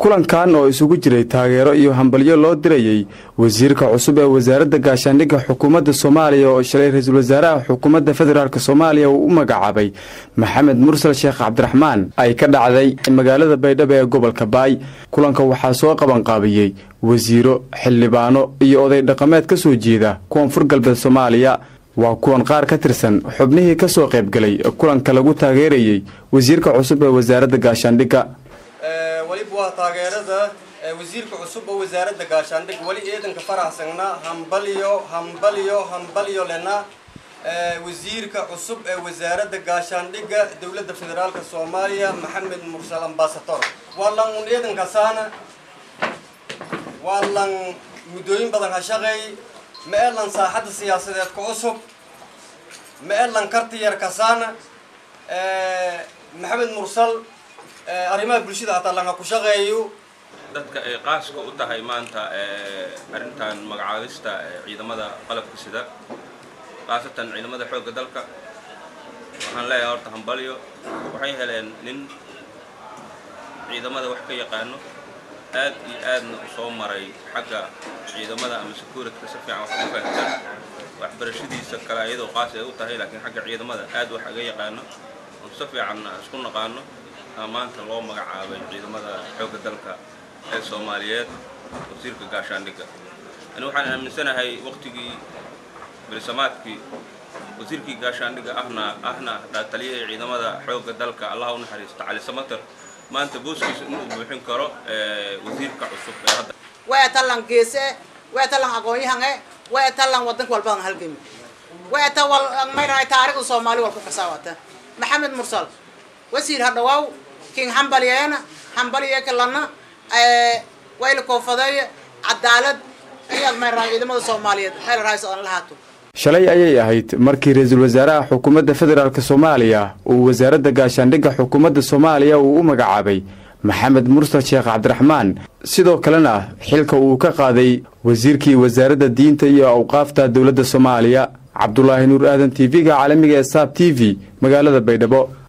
kulankan oo isugu jiray taageero iyo hambalyo loo dirayey wasiirka cusub ee wasaaradda gaashaandhigga xukuumadda soomaaliya oo shalay ra-iisul wasaaraha xukuumadda federaalk soomaaliya uu u magacaabay maxamed mursal sheekh cabdiraxmaan ay ka dhacday magaalada baydhabo ee gobolka baay kulanka waxaa soo qabanqaabiyey wasiiro xildhibaano iyo oday dhaqameed ka soo jeeda koonfur galbeed soomaaliya waa kuwan qaar ka tirsan xubnihii ka soo qaybgalay kulanka lagu taageerayey wasiirka cusub ee wasaaradda gaashaandhigga weliba waa taageerada wasiirka cusub oo wasaaradda gaashaandhig weli ciidanka faraxsagna hambalyo hambalyo hambalyo lena wasiirka cusub ee wasaaradda gaashaandhigga dowladda federaalka soomaaliya maxamed mursal ambasador waa lan un ciidankasaana waa lan muddooyin badan ha shaqeey ma e lan saaxadda siyaasadeed ka cusub ma e lan karti yar kasaana maxamed mursal arrimaha bulshada hataa langa ku shaqeeyo dadka ay qaaska u tahay maanta arrintan magacaabista ciidamada qalabka sida khaasatan ciidamada xoogga dalka waxaan leeyahay horta hambalyo waxay heleen nin ciidamada wax ka yaqaano aad iyo aadna u soo maray xagga ciidamada ama securityka si fiican wax uga fahamsan waxbarashadiisa kale iyadoo qaas ay u tahay laakiin xagga ciidamada aad wax aga yaqaano oo si fiican isku naqaano maanta loo magacaabay ciidamada xoogga dalka ee soomaaliyeed wasiirka gaashaandhigga ani waxaan aaminsanahay waqtigii belisamaadkii wasiirkii gaashaandhigga ahna ahna taliyahii ciidamada xoogga dalka allah u naxariisto cali samater maanta booskiisa inuu buuxin karo wasiirka cusub ee hadda waa talan geese waa talan aqoon-yahange waa talan wadanka walbadan halgami waa ta wal mayrahay taariikhda soomaali wal ku kasaawata maxamed mursal wasiir hadhawaaw king hambalyeena hambalye kalana wayla koofadeeye cadaalad ayaad mayrahay ciidamada soomaaliyeed meel rahays aan lahaato shalay ayay ahayd markii ra-iisul wasaaraha xukuumadda federaalk soomaaliya uu wasaaradda gaashaandhigga xukuumadda soomaaliya uu u magacaabay maxamed mursal sheekh cabdiraxmaan sidoo kalena xilka uu ka qaaday wasiirkii wasaaradda diinta iyo awqaafta dowladda soomaaliya cabdulaahi nuur aadan t v-ga caalamiga ee saab t v magaalada baydhabo